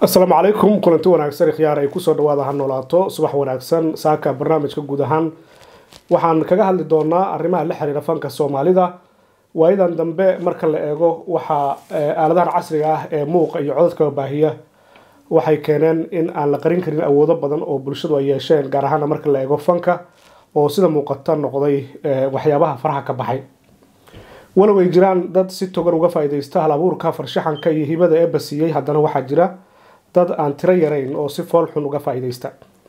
asalaamu calaykum kulanti wanaagsan ikhyaar ay kusoo dhawaada ha noolaato subax wanaagsan saaka barnaamijka guud ahaan waxaan kaga hadli doonaa arrimaha la xiriira fanka soomaalida waayadan dambe marka la eego waxaa aaladahan casriga ah ee muuqa iyo codadka baahiya waxay keeneen in aan la qarin karin awoodo badan oo bulshadu ay yeesheen gaar ahaana marka la eego fanka oo sida muuqata noqday waxyaabaha faraha ka baxay walow ay jiraan dad si togan uga faa'iidaysta hal abuurka farshaxanka iyo hibada eebba siiyey haddana waxaa jira dad aan tiro yarayn oo si fool xun uga faa'iidaysta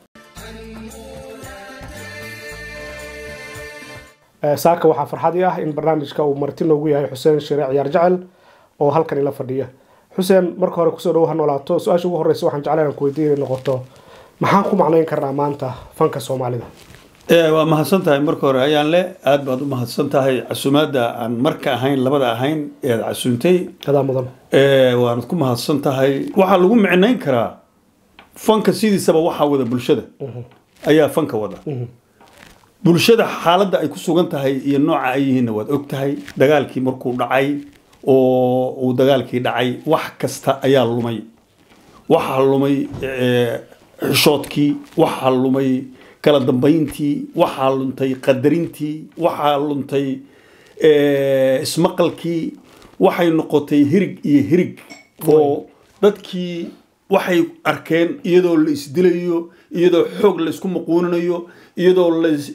saaka waxaa farxadii ah in barnaamijka uu marti noogu yahay xuseen shire ciyaar jecel oo halkan ila fadhiya xuseen marka hore kusoo dhawo ha noolaato su-aasha ugu horreysa waxaan jeclaan aan ku weydiin inay noqoto maxaan ku macnayn karnaa maanta fanka soomaalida waa mahadsan tahay marka hore ayaan le aada baad u mahadsan tahay casuumaadda aan marka ahayn labada ahayn ead casuuntay adaa mudan waanad ku mahadsan tahay waxaa lagu micnayn karaa fanka sidiisaba waxaa wada bulshada ayaa fanka wada bulshada xaaladda ay ku sugan tahay iyo nooca ay yihiinna waad og tahay dagaalkii markuu dhacay oo uu dagaalkii dhacay wax kasta ayaa lumay waxaa lumay xishoodkii waxaa lumay kala dambayntii waxaa luntay qadarintii waxaa luntay ismaqalkii waxay noqotay hirig iyo hirig oo dadkii waxay arkeen iyadoo la isdilayo iyadoo xoog laysku maquuninayo iyadoo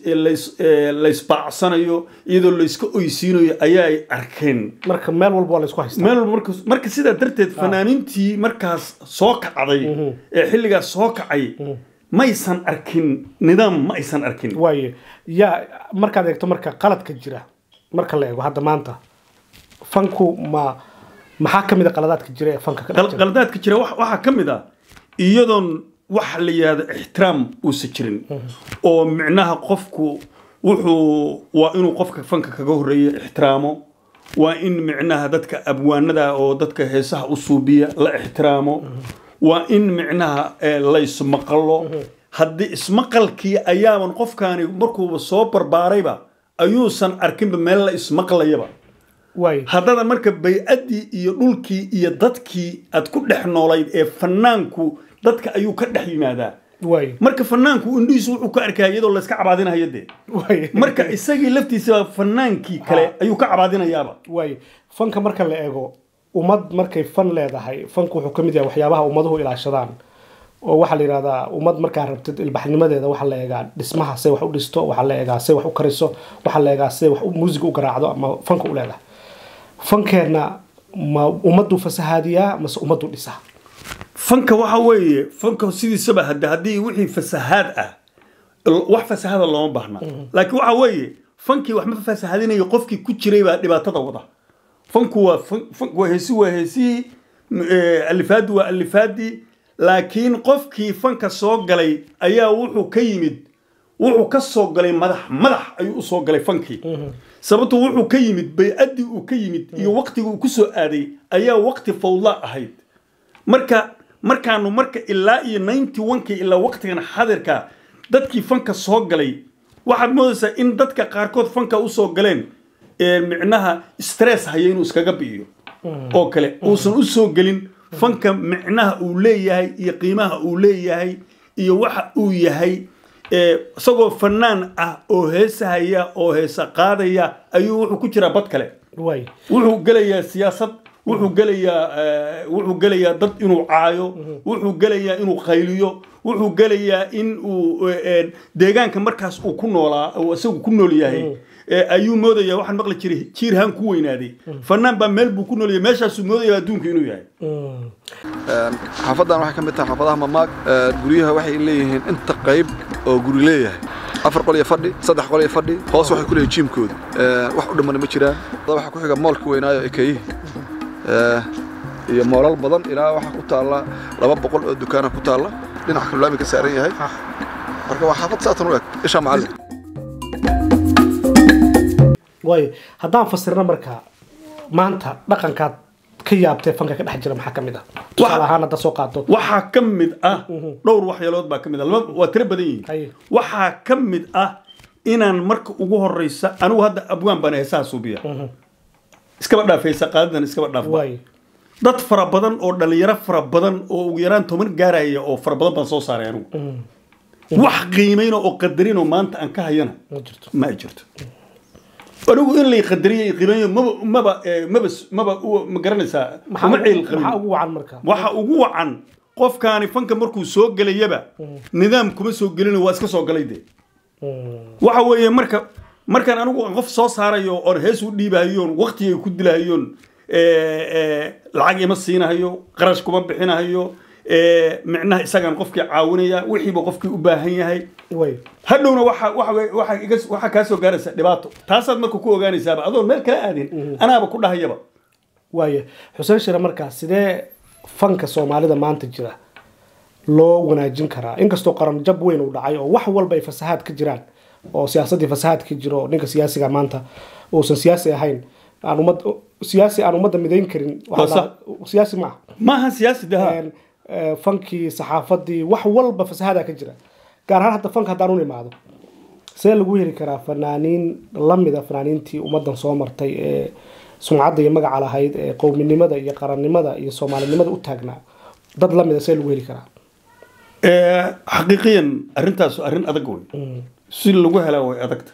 laysbaacsanayo iyadoo layska oysiinayo ayaay arkeen marka meel walba waa laysku haystaa meel walba marka sidaa darteed fanaaniintii markaas soo kacday ee xilligaas soo kacay maysan arkin nidaam ma aysan arkin waaye yaa markaad eegto marka qaladka jira marka la eego hadda maanta fanku ma maxaa ka mid a qaladaadka jira ee fanka ka dhex jira qaladaadka jira waxaa ka mid ah iyadoon wax la yihahdo ixtiraam uusan jirin oo micnaha qofku wuxuu waa inuu qofka fanka kaga horreeya ixtiraamo waa in micnaha dadka abwaanada oo dadka heesaha u suubiya la ixtiraamo waa in micnaha laysmaqalo haddii ismaqalkii ayaaban qofkaani markuuba soo barbaarayba ayuusan arkinba meel la ismaqlayaba waaye haddana marka bay-addii iyo dhulkii iyo dadkii aad ku dhex noolayd ee fanaanku dadka ayuu ka dhex yimaadaa waaye marka fanaanku indhihiisu wuxuu ka arkaya iyadoo layska cabaadinayo dee waaye marka isagii laftiisa fanaankii kale ayuu ka cabaadinayaaba waaye fanka marka la eego ummad markay fan leedahay fanku wuxuu ka mid yahay waxyaabaha ummaduhu ilaashadaan oo waxaa la yidhahdaa ummad markaa rabtid ilbaxnimadeeda waxaa la eegaa dhismaha say wax u dhisto waxaa la eegaa say wax u kariso waxaa la eegaa say wax muusiga u garaacdo ama fanka u leedahay fankeenna ma ummaduu fasahaadiyaa mase ummaduu dhisaa fanka waxa weeye fanka sidiisaba hade haddii wixii fasahaad ah wax fasahaada looma baahna laakiin waxa weeye fankii wax ma fasahadinayo qofkii ku jiray baa dhibaatada wada fanku waa waa heesi waa heesihii alifaadi waa alifaadii laakiin qofkii fanka soo galay ayaa wuxuu ka yimid wuxuu ka soo galay madax madax ayuu usoo galay fankii sababto wuxuu ka yimid bay-addii uu ka yimid iyo waqtigii uu ku soo aaday ayaa waqti fawdla ahayd marka markaanu marka ilaa iyo ninety onkii ilaa waqtigan xadirka dadkii fanka soo galay waxaad moodaysaa in dadka qaarkood fanka usoo galeen micnaha stress haya inuu iskaga bi'iyo oo kale uusan u soo gelin fanka micnaha uu leeyahay iyo qiimaha uu leeyahay iyo waxa uu yahay isagoo fanaan ah oo heesahaya oo heesa qaadaya ayuu wuxuu ku jiraa bad kale waaye wuxuu gelayaa siyaasad wuxuu gelayaa wuxuu gelayaa dad inuu caayo wuxuu gelayaa inuu qayliyo wuxuu gelayaa in uu deegaanka markaas uu ku noolaa uu isagu ku nool yahay ayuu moodaya waxaan maqli jiray jiirhaan ku weynaaday fanaan baa meel buu ku nool yahay meeshaasuu moodaya adduunka inuu yahay xaafadan waxay ka mid tahay xaafadaha mamaag guryaha waxay leeyihiin inta qayb oo guri leeyahay afar qol iyo fadhi saddex qol iyo fadhi hoos waxay ku leeyihin jiimkooda wax u dhimana ma jiraan waxaa ku xiga moolka weynaayo ekeyihi iyo moolal badan ilaa waxaa ku taalla laba boqol oo dukaana ku taalla dhinaca kalulaami ka saaran yahay marka waa xaafad saatan u eg isha macallin waaye haddaan fasirno marka maanta dhaqankaad ka yaabtee fanka ka dhex jira maxaa ka mid ah tusaale ahaan hadda soo qaato waxaa ka mid ah dhowr waxyeelood baa ka mid ah laba waa tiro badan yihiin Haye. waxaa ka mid ah inaan marka ugu horeysa anigu hadda abwaan baan heesaha suubiya iskaba dhaaf heesa qaadadan iskaba dhaaf waaye dad fara badan oo dhalinyaro fara badan oo ugu yaraan toban gaaraya oo fara badan baan soo saaray anigu wax qiimayna oo qadarino maanta aan ka hayana ma jirto ma ay jirto anigu in lay qadariyo iyo qiimeeyo maba maba eh, maba maba u- ma garanaysaa uma ciil qabin maxaa ugu wacan marka waxa ugu wacan qofkaani fanka markuu soo gelayaba nidaam kuma soo gelinayo waa iska soo galay de waxa weeye marka markaan anigu aan qof soo saarayo oon hees u dhiibahayoon waktigay ku dilahayoon eh, eh, lacag ima siinahayo qarash kuma bixinahayo eh, micnaha isagaan qofkii caawinaya wixiiba qofkii u baahan yahay way hadhowna waxa waxa wey- waxa iga- waxa kaa soo gaaraysa dhibaato taasaad marka ku ogaanaysaaba adoon meel kala aadin anaaba ku dhahayaba waaye xuseen shire markaa sidee fanka soomaalida maanta jira loo wanaajin karaa inkastoo qaran jab weyn uu dhacay oo wax walba ay fasahaad ka jiraan oo siyaasadii fasahaad ka jiro oo ninka siyaasiga maanta uusan siyaasi ahayn aan ummad siyaasi aan ummadda midayn karin waxaa Waa la- siyaasi ma aha maaha siyaasi daha Een, eh, fankii saxaafadii wax walba fasahaada ka jira gaar ahaan hadda fanka haddaan u imaado see lagu heli karaa fanaaniin lamida fanaaniintii ummadan soo martay ee sumcadda iyo magaca lahayd ee qowminimada iyo qarannimada iyo soomaalinimada u taagnaa dad lamida see lagu heli karaa Eh, xaqiiqiyan arrintaas arrin adag wey si lagu helaa way adagta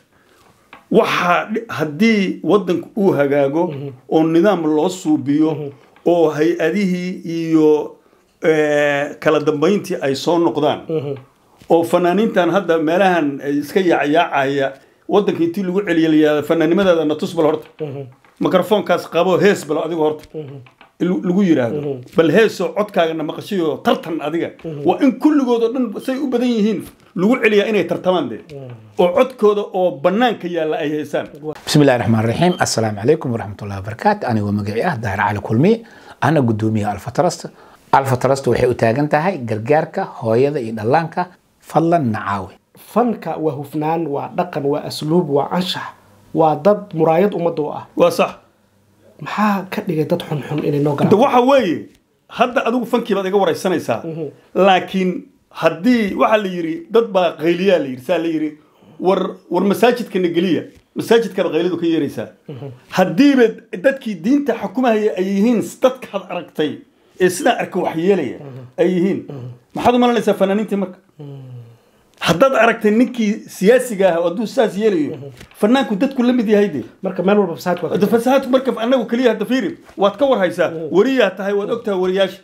waxa dhi- haddii wadanku uu hagaago oo nidaam loo suubiyo oo hay-adihii iyo eh, kala dambayntii ay soo noqdaan oo fanaaniintan hadda meelahan ay iska yaacyaacaya wadanka intii lagu celiyeliyaa fanaanimadeeda na tus bal horta mikrofoonkaas qabo hees bal adiga horta lu- lagu yiraahdo bal heesoo codkaagana maqashayo tartan adiga waa in kulligood oo dhan say u badan yihiin lagu celiyaa inay tartamaan de oo codkooda oo banaanka yaalla ay heesaan بسم الله الرحمن الرحيم السلام عليكم ورحمة الله وبركاته أنا ومقعي أه داهر على كلمي أنا قدومي ألفا ترست ألفا ترست وحي أتاقن تهي قرقارك هويدا إدلانك فضلا نعاوي fanka waa hufnaan waa dhaqan waa asluub waa anshax waa dad muraayad ummadda u ah waa sax maxaa ka dhigay dad xunxun inay noo de galaan waxa weeye hadda adigu fankii baad iga waraysanaysaa laakiin haddii waxaa la yidhi dad baa qayliyaa la yidhi saa la yidhi war war masaajidkana geliya masaajidkaba qaylidu ka yeeraysaa haddiiba dadkii diinta xukumahaya ay yihiin dadka had aragtay ee sidaa arka wax yeelaya ay yihiin maxaad u malanaysaa fanaaniintii marka haddaad aragtay ninkii siyaasiga ah oo hadduu saas yeelayo fanaanku dadku la mid yahay de marka meel walba fasaadka waa ka hadda jira. fasahaadku marka anagu keliya hadda fiiri waad ka warhaysaa wariyaa tahay waad ogtahay wariyaasha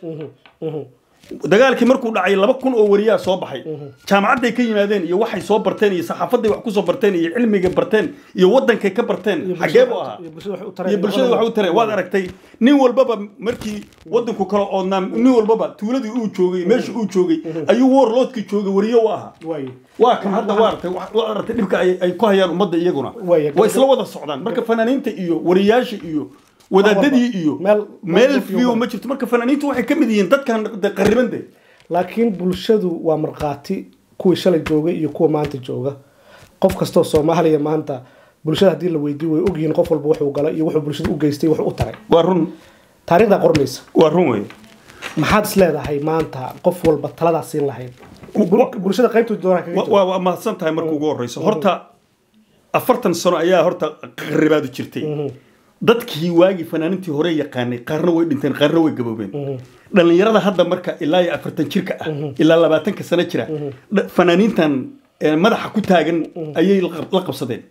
dagaalkii markuu dhacay laba kun oo wariyaa soo baxay jaamacadday ka yimaadeen iyo waxay soo barteen iyo saxaafaday wax kusoo barteen iyo cilmiga barteen iyo wadankay ka barteen Iyo xagee buu bulshada- ahaa iyo bulshada wax u tareen. iyo bulshada wax u tareen waad aragtay nin walbaba markii wadanku kala oodnaa nin walbaba tuuladii uu joogay meesha uu joogay ayuu warloodkii joogay wariyo u ahaa Waaye. waa kan hadda waa aragtay wa- waa aragtay dhibka ay ay ku hayaan ummadda iyaguna Waaye, way isla wada socdaan marka fanaaniinta iyo wariyaasha iyo wadaadadii iyo Meel- meel meel view ma jirto marka fanaaniintu waxay ka mid yihiin dadkan de qariban de laakiin bulshadu waa markhaati kuwii shalay joogay iyo kuwa maanta jooga qof kastoo soomaaliya maanta bulshada haddii la weydiiyo way ogyihiin qof walba wuxuu galay iyo wuxuu bulshada u geystay wuxuu u taray waa run taariikhdaa qormaysa waa run wey maxaad is leedahay maanta qof walba taladaa siin lahayd Bul- bulshada qaybtu doonaa kaga Wa- jiro waa waa mahadsan tahay marka ugu horeyso horta afartan sano ayaa horta qaribaadu jirtay dadkii waagii fanaaniintii hore yaqaanay qaarna way dhinteen qaarna way gaboobeen dhalinyarada hadda marka ilaa iyo afartan jirka ah ilaa labaatanka sano jira dha- fanaaniintan eh, madaxa ku taagan ayay la qab- la qabsadeen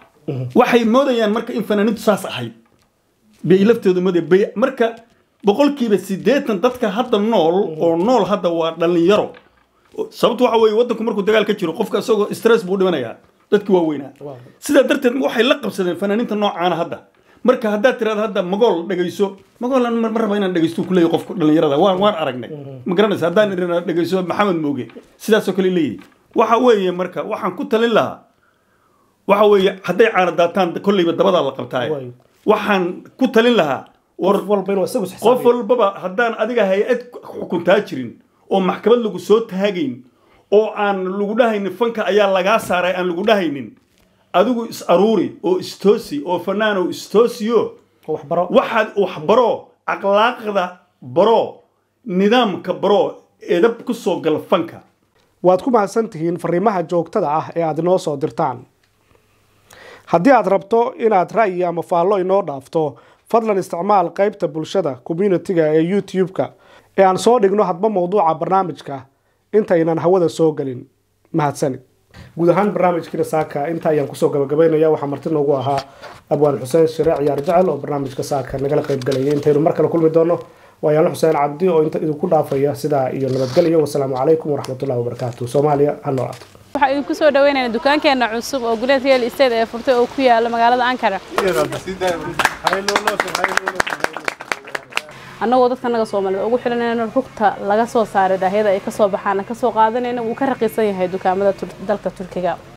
waxay moodayaan marka in fanaaniintu saas ahayd bay laftooda moodaya bay marka boqolkiiba siddeetan dadka hadda nool oo nool hadda waa dhalinyaro sababtu waxa weeye wadanku markuu dagaal ka jiro qofka isagoo stress buu dhimanayaa dadki waaweynaa Waaw. sidaa darteed waxay la qabsadeen fanaaniinta noocaana hadda marka haddaad tiraada hadda magool dhegayso magool aan ma ma raba inaan dhegaysto ku leeyahay qofka dhalinyarada waan waan aragnay ma garanaysa haddaan irina dhegayso maxamed mooge sidaasoo kale leeyahay waxa weeye marka waxaan ku talin lahaa waxa weeye hadday caana daataan kolleyba dabadaa la qabtaaye Waayo. waxaan ku talin lahaa war qof walba inuu isagu qof isxisaabiyo walbaba haddaan adiga hay-ad xukuntaa jirin oo maxkamad lagu soo taagayn oo aan lagu dhahaynin fanka ayaa lagaa saaray aan lagu dhahaynin adigu is aruuri oo istoosi oo fanaanow istoosiyo oo waxbaro waxaad wax baro akhlaaqda baro nidaamka baro edab ku soo gal fanka waad ku mahadsan tihiin fariimaha joogtada ah ee aad inoo soo dirtaan haddii aad rabto inaad ra'yi ama faallo inoo dhaafto fadlan isticmaal qaybta bulshada communitiga ee youtube-ka ee aan soo dhigno hadba mowduuca barnaamijka intaynan hawada soo gelin mahadsanid guud ahaan barnaamijkiina saaka inta ayaan kusoo gabagabaynaya waxaa marti noogu ahaa abwaan xuseen shire ciyaar jecel oo barnaamijka saaka nagala qayb galayay intaynu mar kale kulmi doono waa yaanlo xuseen cabdi oo inta idinku dhaafaya sidaa iyo nabadgelyo wasalaamu calaykum waraxmatullahi wabarakaatu soomaaliya ha noolaato waxaan idinku soo dhaweynaynaa dukaankeena cusub oo guleed real estate ee furtay oo ku yaala magaalada ankara annagoo dadka naga soomaalida ugu xilanayna rugta laga soo saaray daahyada ay kasoo baxaana kasoo qaadanayna wuu ka raqiisan yahay dukaamada dalka turkiga